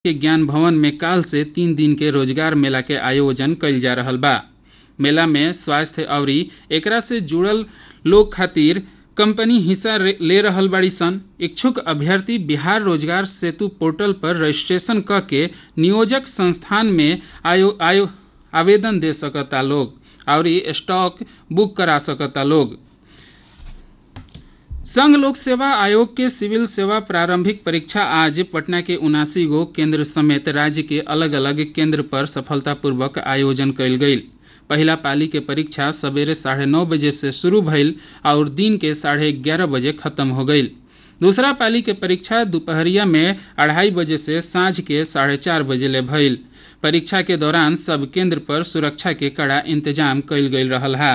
के ज्ञान भवन में काल से तीन दिन के रोजगार मेला के आयोजन कइल जा रहल बा मेला में स्वास्थ्य अउरी एकरा से जुड़ल लोग खातिर कंपनी हिस्सा रे- ले रहल बाड़ी सन इच्छुक अभ्यर्थी बिहार रोजगार सेतु पोर्टल पर रजिस्ट्रेशन क के नियोजक संस्थान में आयो, आयो, आवेदन दे सकता लोग अउरी स्टॉक बुक करा सकता लोग संघ लोक सेवा आयोग के सिविल सेवा प्रारंभिक परीक्षा आज पटना के उनासी गो केंद्र समेत राज्य के अलग अलग केंद्र पर सफलतापूर्वक आयोजन कयल गईल पहिला पाली के परीक्षा सवेरे साढ़े नौ बजे से शुरू भइल और दिन के साढ़े ग्यारह बजे खत्म हो गईल दूसरा पाली के परीक्षा दोपहरिया में अढ़ाई बजे से सांझ के साढ़े चार बजे ले भइल परीक्षा के दौरान सब केंद्र पर सुरक्षा के कड़ा इंतजाम कईल गईल रहल है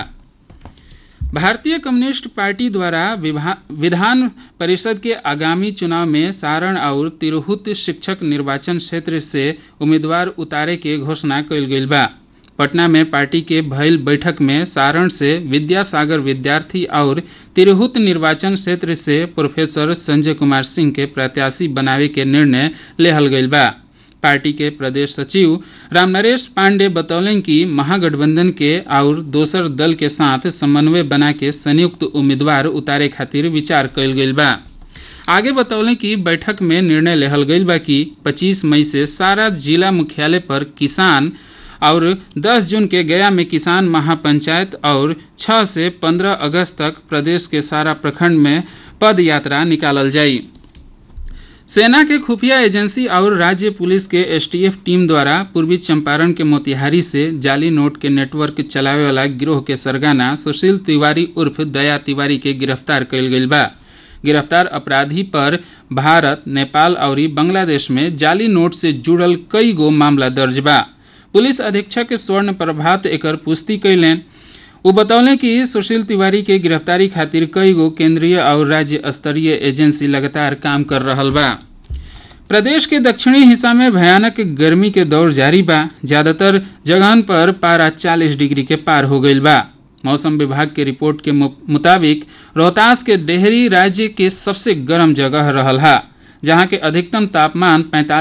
भारतीय कम्युनिस्ट पार्टी द्वारा विभा- विधान परिषद के आगामी चुनाव में सारण और तिरहुत शिक्षक निर्वाचन क्षेत्र से उम्मीदवार उतारे के घोषणा कइल गइल बा पटना में पार्टी के भइल बैठक में सारण से विद्यासागर विद्यार्थी और तिरहुत निर्वाचन क्षेत्र से प्रोफेसर संजय कुमार सिंह के प्रत्याशी बनावे के निर्णय लेहल गइल बा पार्टी के प्रदेश सचिव रामनरेश पांडे बतौलन कि महागठबंधन के और दोसर दल के साथ समन्वय बना के संयुक्त उम्मीदवार उतारे खातिर विचार कइल गइल बा आगे बतौलन कि बैठक में निर्णय लेहल गइल बा कि 25 मई से सारा जिला मुख्यालय पर किसान और 10 जून के गया में किसान महापंचायत और 6 से 15 अगस्त तक प्रदेश के सारा प्रखंड में पद यात्रा निकालल जाई सेना के खुफिया एजेंसी और राज्य पुलिस के एसटीएफ टीम द्वारा पूर्वी चंपारण के मोतिहारी से जाली नोट के नेटवर्क चलावे वाला गिरोह के सरगना सुशील तिवारी उर्फ दया तिवारी के गिरफ्तार कइल गइल बा गिरफ्तार अपराधी पर भारत नेपाल और बांग्लादेश में जाली नोट से जुड़ल कई गो मामला दर्ज बा पुलिस अधीक्षक स्वर्ण प्रभात एकर पुष्टि कैलें वो बतौले कि सुशील तिवारी के गिरफ्तारी खातिर कई गो केंद्रीय और राज्य स्तरीय एजेंसी लगातार काम कर रहल बा प्रदेश के दक्षिणी हिस्सा में भयानक गर्मी के दौर जारी बा ज्यादातर जगहन पर पारा 40 डिग्री के पार हो गईल बा मौसम विभाग के रिपोर्ट के मु- मुताबिक रोहतास के डेहरी राज्य के सबसे गर्म जगह रहल हा जहां के अधिकतम तापमान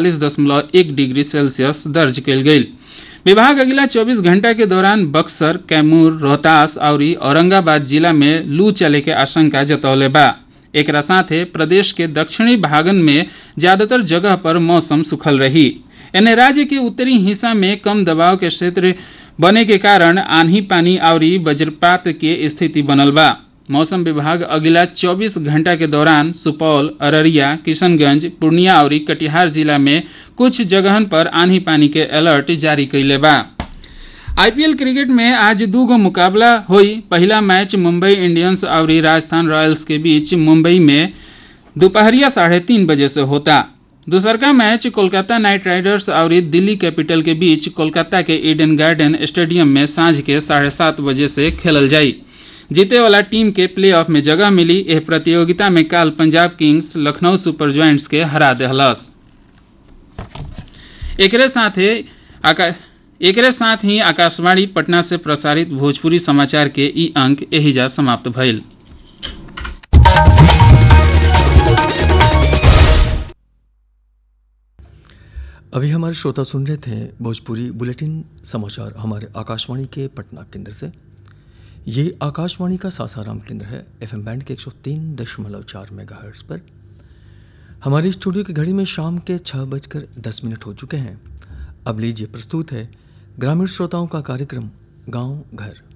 45.1 डिग्री सेल्सियस दर्ज कयल गेल विभाग अगला 24 घंटा के दौरान बक्सर कैमूर रोहतास और औरंगाबाद जिला में लू चले के आशंका जतौले बा एकरा साथे प्रदेश के दक्षिणी भागन में ज्यादातर जगह पर मौसम सुखल रही एने राज्य के उत्तरी हिस्सा में कम दबाव के क्षेत्र बने के कारण आंधी पानी और वज्रपात के स्थिति बनल बा मौसम विभाग अगला 24 घंटा के दौरान सुपौल अररिया किशनगंज पूर्णिया और कटिहार जिला में कुछ जगहन पर आंधी पानी के अलर्ट जारी कैले बा आईपीएल क्रिकेट में आज दू गो मुकाबला हुई पहला मैच मुंबई इंडियंस और राजस्थान रॉयल्स के बीच मुंबई में दोपहरिया साढ़े तीन बजे से होता दूसरका मैच कोलकाता नाइट राइडर्स और दिल्ली कैपिटल के बीच कोलकाता के ईडन गार्डन स्टेडियम में सांझ के साढ़े सात बजे से खेलल जाई जीते वाला टीम के प्लेऑफ में जगह मिली यह प्रतियोगिता में काल Punjab Kings Lucknow super giants के हरा दहलस एकरे साथे आका एकरे साथ ही आकाशवाणी पटना से प्रसारित भोजपुरी समाचार के ई अंक एहिजा समाप्त भइल अभी हमारे श्रोता सुन रहे थे भोजपुरी बुलेटिन समाचार हमारे आकाशवाणी के पटना केंद्र से ये आकाशवाणी का सासाराम केंद्र है एफएम बैंड के 103 दशमलव चार मेगा पर हमारे स्टूडियो की घड़ी में शाम के छः बजकर दस मिनट हो चुके हैं अब लीजिए प्रस्तुत है ग्रामीण श्रोताओं का कार्यक्रम गांव घर